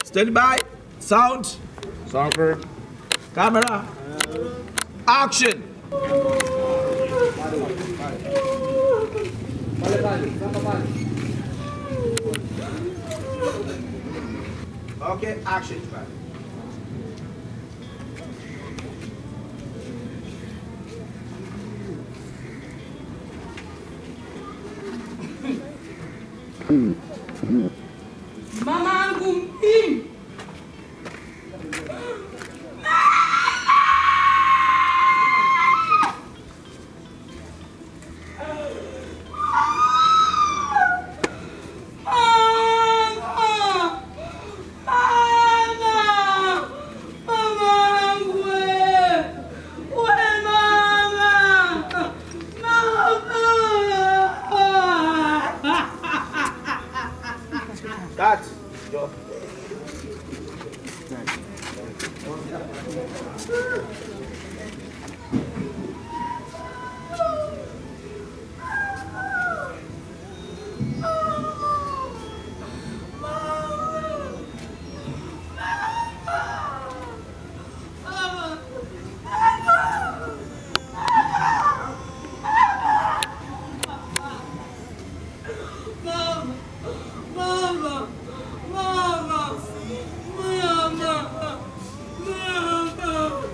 Stand by. Sound. Sonker. Camera. Action. Okay, action. Mamangu mpini. Cut. Yo. Mama, mama, mama, mama, mama,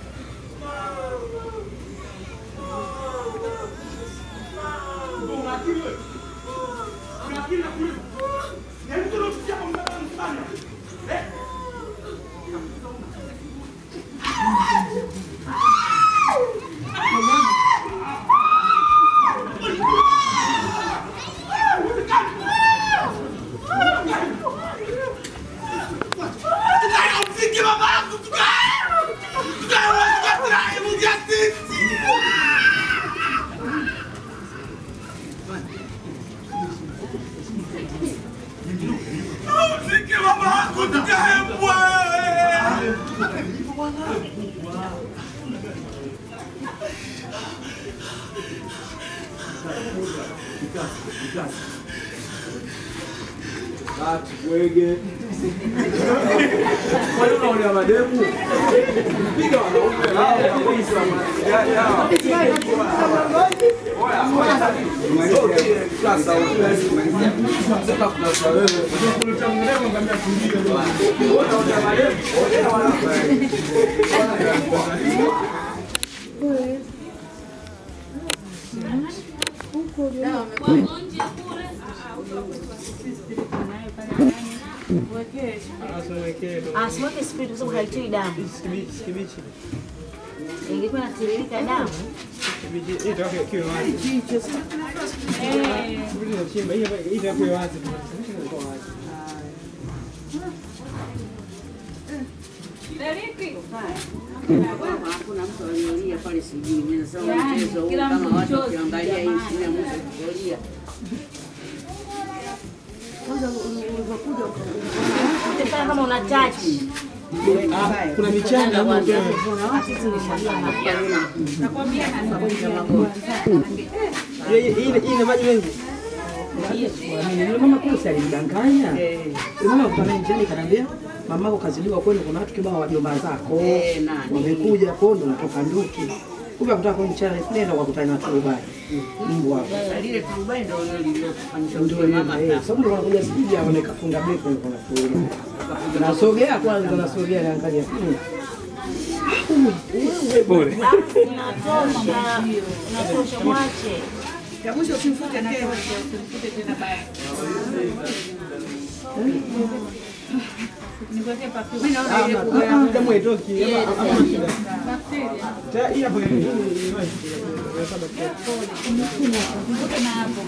Wege. Kwani unaonea mademu? Piga wanaume lao kabisa. Ya ya. Sasa sasa kuna wewe. Unaonea mademu? Unaonea wanaume. Asiweke spidi kwa sababu haitoi damu. Ingekuwa inatiririka damu. Hakuna mtu aliolia pale sijui. Mimi nasema mchezo huu kama watu wakiangalia hii chini ya mwisho kulia. Kwanza ulivyokuja Utafanya kama una touch. Kuna michanga hapo. Hii hii ina maji mengi. Yule mama kule si alimdanganya. Yule mama kutana njiani kanambia mamako kaziliwa kwenu kuna watu kibao wajomba zako. Wamekuja hapo ndo natoka nduki. Kumbe akutaka kwenda chana nenda kwa kutana na turubai. Mbwa. Lile turubai ndio lililofanyisha Ndio mtu ile mama eh, sababu ndo wanakuja sija wamekafunga beko niko nafuria. Nasogea kwanza nasogea naangalia. Bure. Inatosha. Inatosha mwache. Ya mwisho usimfute tena, usimfute tena basi. Nikwekee perfume. Mimi naona ile kubwa ya Damu haitoki. Hakuna shida. bakteria. Ta- Hii hapo ni Mvute na hapo.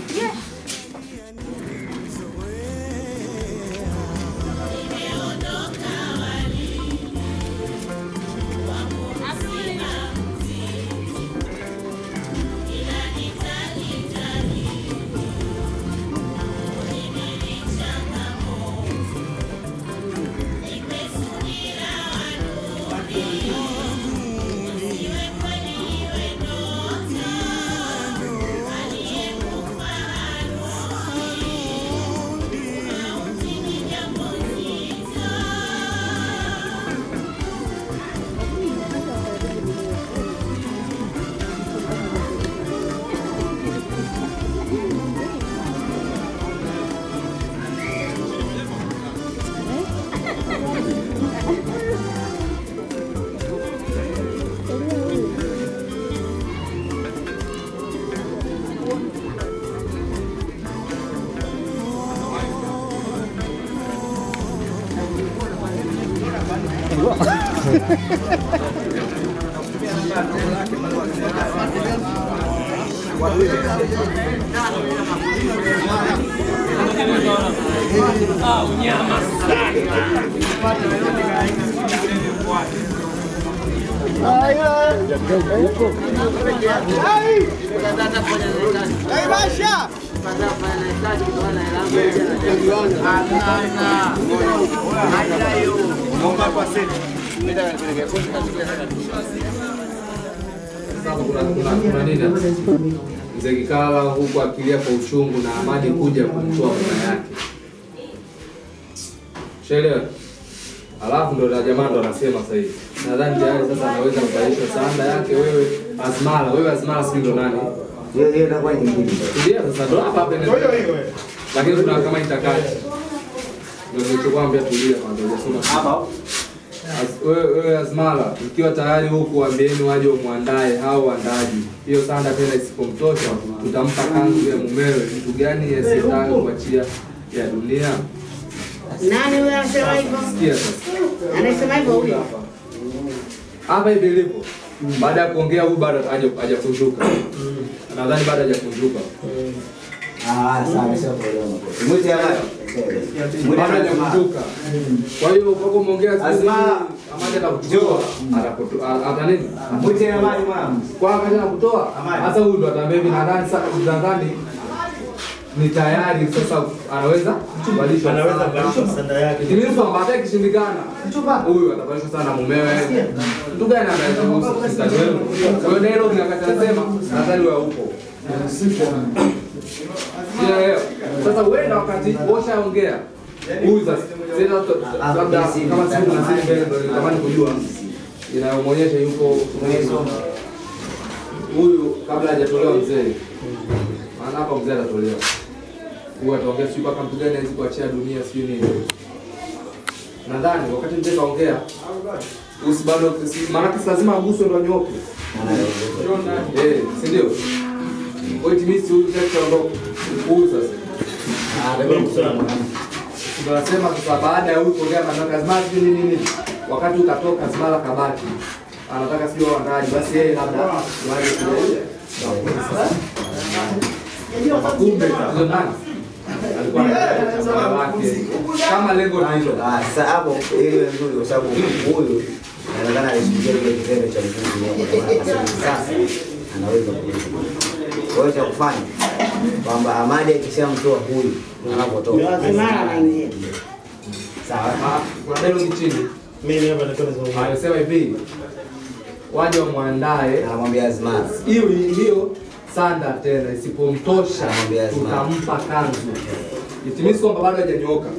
Sasa kuna kuna kuna nini hapa? Mzee Kikala huku akilia kwa uchungu na Amadi kuja kumtoa mama yake. Shaelewa? Alafu ndo na jamaa ndo anasema sasa hivi. Nadhani tayari sasa anaweza kubadilisha sanda yake wewe Azmala, wewe Azmala si ndo nani? Hiyo hiyo inakuwa nyingine. Ndio sasa ndo hapa hapa inaendelea. Lakini kuna kama itakati. Ndio nilichokuambia tulia kwanza hujasoma. Hapa As- wewe wewe Azmala, mkiwa tayari huku waambieni waje umwandae hao waandaji. Hiyo sanda tena isipomtosha, tutampa kanzu ya mumewe. Mtu gani asiyetaka kuachia ya dunia? Nani huyo anasema hivyo? Sikia sasa. Anasema hivyo Huyu huyo. hapa. Hapa hivi ilipo. Baada ya kuongea huyu bado haja hajakunjuka. Nadhani bado hajakunjuka. ah sawa nimeshakuelewa. Mwite hapa. Mwite Bado hapa. hajakunjuka. Kwa hiyo kwa kumwongea sasa hivi, Azma. Amadi atakuchukua. Atakutu- a- ata nini? Mwite hapa mwanangu. kwa wakati kutoa Amani. hasa huyu ndo ataambia hivi nadhani sasa nadhani ni tayari sasa anaweza kubalishwa Anaweza kubalishwa sanda yake. Ikimilifu kwamba hata ikishindikana huyu atabalishwa sana na mumewe mtu gani anaweza kuhusu sistani wenu kwa hiyo dialogue na wakati anasema nadhani wewe upo Sijaelewa. sasa huenda wakati washaongea huyu sasa sasa labda kama siku na siku mbele ndo nitamani kujua inayomwonyesha yuko huyu kabla hajatolewa mzee, maana hapa mzee atatolewa, huyu ataongea sijui mpaka mtu gani awezi kuachia dunia sijui nini. Nadhani wakati mzee kaongea usi bado si- maanake si lazima aguswe ndo anyoke, eh, si ndio? Kwa hiyo timisi huyu sasa kaondoka, huyu sasa tunasema sasa, baada ya huyu kuongea maneno lazima sijui nini nini, wakati ukatoka Zimala kabaki anataka sijui waandaji, basi yeye labda waje kule kumbe tatizo nani alikuwa anataka chakula wake kama lengo ni hilo. Ah, sasa hapo ili iwe nzuri kwa sababu huyu anaonekana alishikilia kile kitendo cha mtu mmoja kwa maana akasema sasa anaweza kurudi. Kwa hiyo cha kufanya kwamba Amadi akishamtoa huyu anapotoka. Azimara anaingia. Sawa. Ah, Kuna neno ni chini Mimi hapa nilikuwa nazungumza. anasema hivi, waje wamwandae Anamwambia Azmar. hiyo hiyo sanda tena isipomtosha Anamwambia Azma. tutampa kanzu. Itimisi kwamba bado hajanyooka.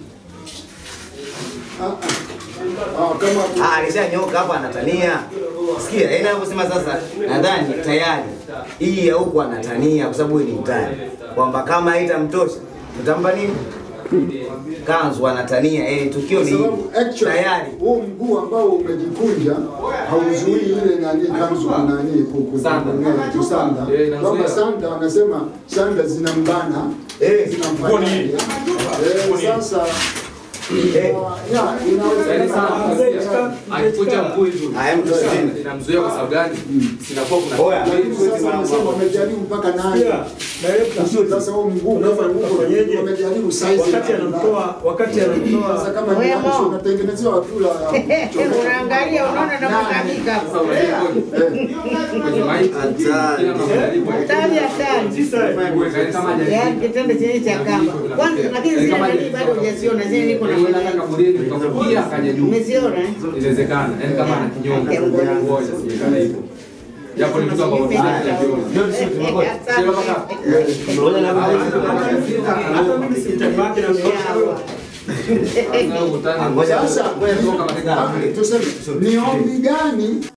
Ah, alishanyoka hapa anatania. Sikia, yeye anavyosema sasa, nadhani tayari hii ya huku anatania kwa sababu huyu ni mtani. Kwamba kama haitamtosha tutampa nini? Kanzu anatania, eh, tukio ni hili. sababu actually tayari. huu mguu ambao umejikunja hauzuii ile nani kanzu nani ku- ku- Sanda. ku- kusanda Eh, inazuia. kwamba sanda wanasema sanda zinambana Eh, zinamfanya eh, sasa eh, ya, Yaani inaweza sana unasikia, akikuja mkuu hivi Haya, mtu sitini. inamzuia kwa sababu gani? Sinakuwa kuna Oya. sasa wanasema wamejaribu mpaka nani Pia, director, sasa huu mguu Unaweza kama huko kufanyeje? wamejaribu size wakati ya anamtoa wakati sasa anamtoa kama ni Wewe nani, Mo. unatengenezewa tula Unaangalia unaona na kutabika hapo. sasa unajua kwenye maiti Hatari. kila mtu anajaribu Hatari hatari. kuweka yaani kama hajajaribu. Yaani kitendo chenye cha kamba. Kwanza lakini zile nani bado hujaziona zile niko na Yaani unataka kaburini ukafukia akaja juu. Umeziona eh? Inawezekana, yaani kama ana kinyonga ngoja sijakana hivyo. Japo ni vitu ambavyo vinajiona. Sio mpaka itabaki na Sasa ukutane Ngoja Sasa toka katika tuseme ni ombi gani